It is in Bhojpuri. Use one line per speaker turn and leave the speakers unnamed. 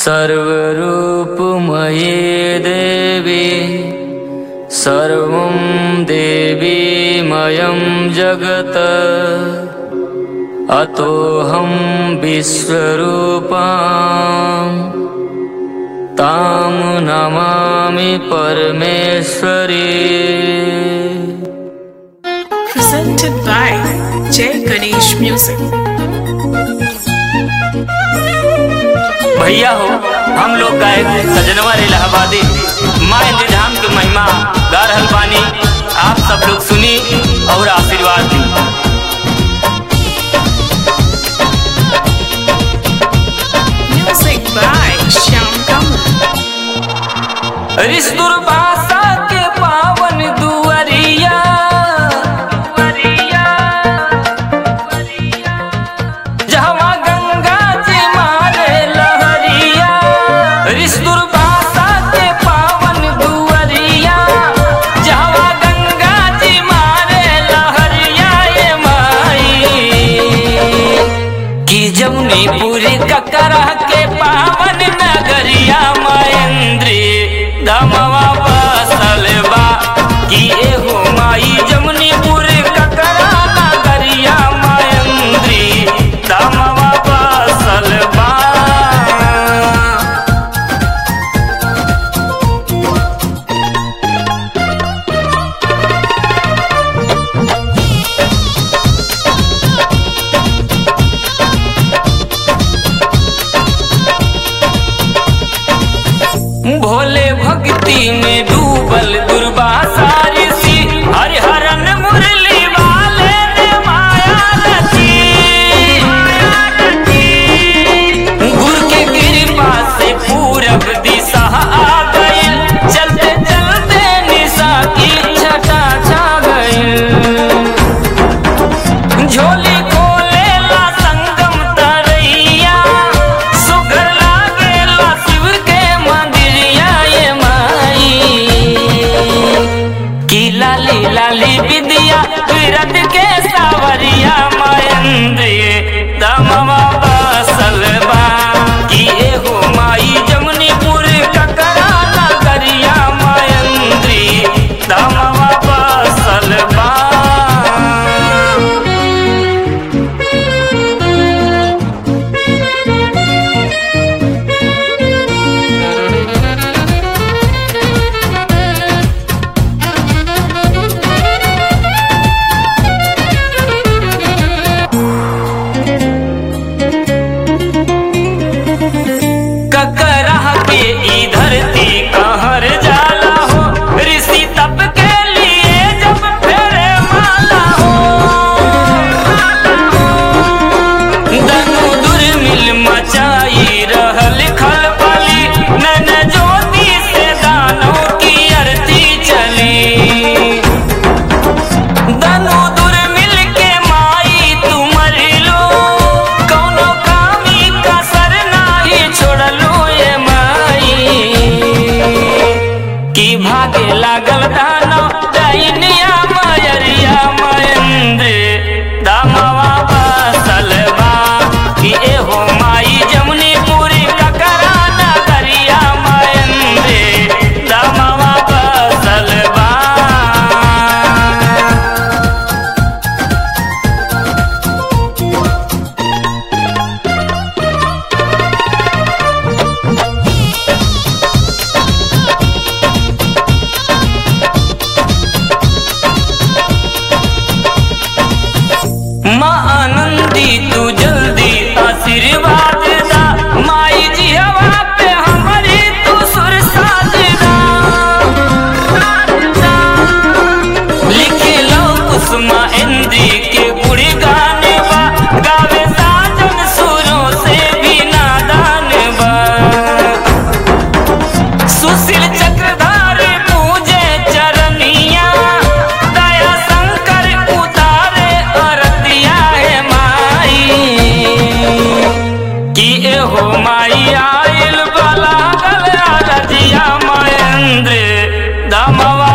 सर्वरूपमये देवी सर्वं देवीमयं जगत् अतोऽहं विश्वरूपां तां नमामि परमेश्वरी
presented by Jay Ganesh Music.
भैया हो हम लोग गायक सजनवा इलाहाबादी माँ इंतजाम की महिमा गा रहल बानी आप सब लोग सुनी और आशीर्वाद दी
Music by Shyam Kamal.
रिश्तुर भाषा के पावन दुअरिया जहवा गंगा जी मारे लहरिया रिश्तुर भाषा के पावन दुअरिया जहवा गंगा जी मारे लहरिया ये माई कि जमुनीपुरी ककरा के पावन नगरिया महेंद्री दमवा बसल बा कि एहो माई जमुनीपुर ककरा नगरिया महेंद्री दमवा बसल बा भोले भक्ति में डूबल दुर्वासा ऋषि हरिहरन मुरली वाले ने माया रची गुरु के कृपा से पूरब दिशा आ गई चलते चलते निशा की छटा छा गई झोली खोले ला संगम तरैया सुगर लागे ला शिव के मंदिरिया ये माई की लाली लाली विद्या विरत के सावरिया महेंद्र दमवा बसल बा की एहो माई जमुनीपुर ककरा नगरिया महेंद्री दमवा बसल बा ककरा के ई धरती कहर जाला हो ऋषि तप के लिए जब फेरे माला हो दनु दुर्मिल मचाई रहल खलबली नैन ज्योति से दानों की अरती चली दनु दुर्मिल के माई तुमर लो कौनो कामी कसर नाही छोड़लो ये माई की भागे लागल दानो दैनिया मयरिया महेंद्र दामवा बसल बा कि एहो माई जमुनीपुरी ककरा नगरिया महेंद्र दामवा बसल बा माँ आनंदी तू जल्दी आशीर्वाद दा माई जी हवा पे हमारी तू सुर साज दा लिखे लो कुसुमा इंदी के गुड़ी गाने बा गावे साजन सुरों से भी नादान बा सुशील चक्रधार पूजे चरनिया दया शंकर उतारे अरतिया है माई कि एहो माई आइल बला गल रजिया महेंद्र दमवा